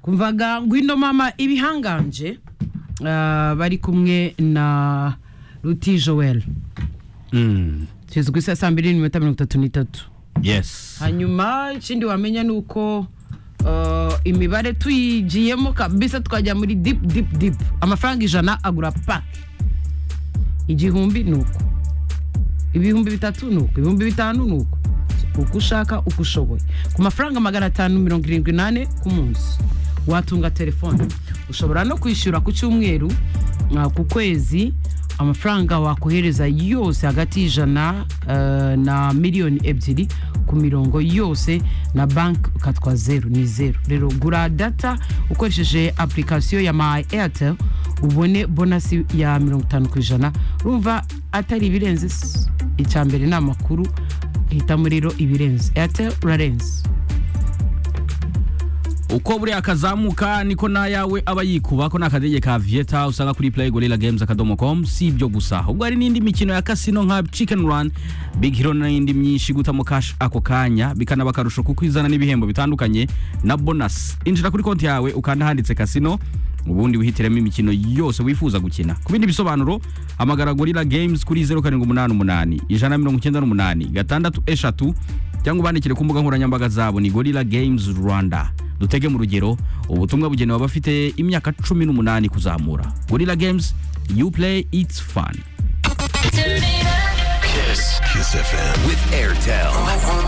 kumvaga ngwino mama ibihanganje ah, bari kumwe na ruti joel Mm. tugeze ku isaha saa mbiri n'iminota mirongo itatu n'itatu Yes. hanyuma ikindi wamenya ni uko uh, imibare tuyigiyemo kabisa twajya muri deep deep deep amafaranga ijana agura paki igihumbi ni uko ibihumbi bitatu ni uko ibihumbi bitanu ni uko uko ushaka uko ushoboye ku mafaranga magana atanu mirongo irindwi n'ane ku munsi watunga telefone ushobora no kwishyura ku cyumweru uh, ku kwezi amafaranga wakohereza yose hagati y'ijana eh, na miliyoni ebyiri ku mirongo yose na banki ukatwa zeru ni zeru rero gura data ukoresheje apurikasiyo ya my airtel ubone bonasi ya mirongo itanu ku ijana urumva atari ibirenze se. icya mbere ni amakuru hitamo rero ibirenze airtel urarenze uko buriya kazamuka niko n'ayawe aba yikuba ko ni akadege ka vieta usanga kuri play gorilla games akadomo com si ibyo gusa ahubwo hari n'indi mikino ya kasino nka chicken run big hero n'indi myinshi gutamo cash ako kanya bikanaba akarusho kuko izana n'ibihembo bitandukanye na bonus injira kuri konti yawe ukanda handitse kasino ubundi wihitiremo imikino yose wifuza gukina ku bindi bisobanuro hamagara gorilla games kuri 0788 198 gatandatu eshatu cyangwa ubandikire ku mbuga nkoranyambaga zabo ni gorilla games rwanda dutege mu rugero ubutumwa bugenewe abafite imyaka cumi n'umunani kuzamura gorilla games you play it's fun Kiss. Kiss FM. With Airtel. I want